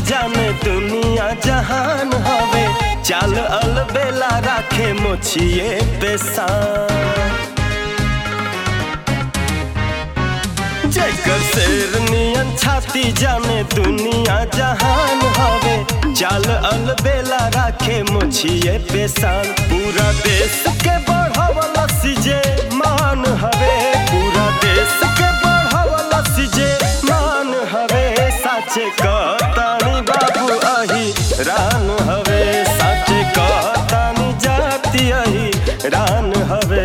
जाने दुनिया जहान हवे चाल अलबेला राखे मोछिए पेशान जेकर शेर नियन छाती जाने दुनिया जहान हवे चाल अलबेला राखे मुछिए पेशान पूरा देश के बढ़ावला सिजे मान हवे पूरा देश के बढ़ावला सिजे मान हवे साचे कहतानी बाबू अही रान हवे साचे कहतानी जाति अही रान हवे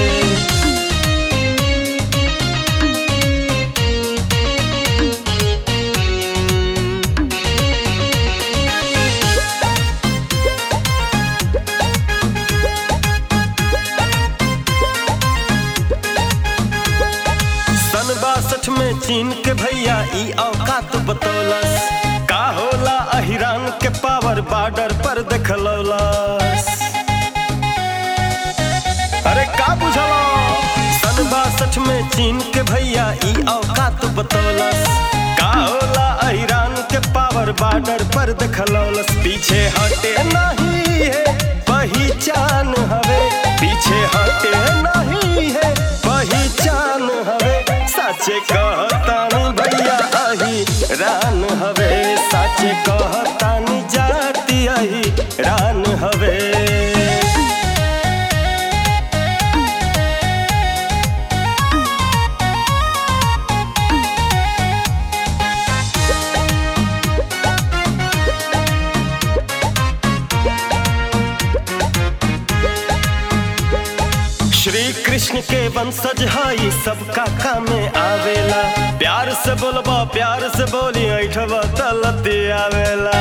सन बासठ में चीन के भैया ई औकात बतौलस का होला अहिरान के पावर बॉर्डर पर देखलौलस अरे का बुझलो सन बासठ में चीन के भैया ई औकात बतौलस का होला अहिरान के पावर बॉर्डर पर देखलौलस पीछे हटे नहीं है पहचान हवे पीछे हटे नहीं है पहचान हवे साचे कहतानी भैया अही रान हवे साचे कहतानी जाति अही रान हवे श्री कृष्ण के वंशज हई सबका कामे आवेला प्यार से बोलबा प्यार से बोली ऐठबा तलती आवेला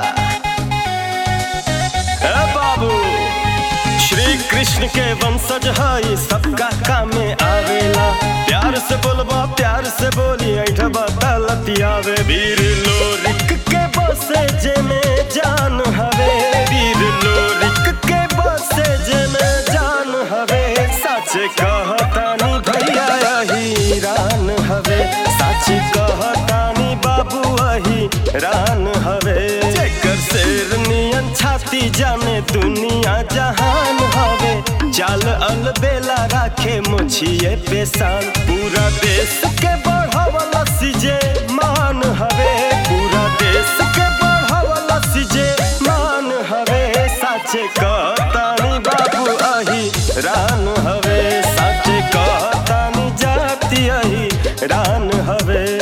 ए बाबू श्री कृष्ण के वंशज हई सबका कामे आवेला प्यार से बोलबा प्यार से बोली ऐठबा तलती आवे वीर लोरिक के बसे जे में जान हवे वीर लोरिक के बसे जे में जान हवे सच कहतानी भैया अही रान हवे सच कहतानी बाबू अही रान हवे जेकर शेर नियन छाती जाने दुनिया जहान हवे चाल अलबेला राखे मुछिए पेशान पूरा देश के बढ़ावला सिजे मान हवे पूरा देश के बढ़ावला सिजे मान हवे साचे कहतानी बाबू अही रान हवे साचे कहतानी जाति अही रान हवे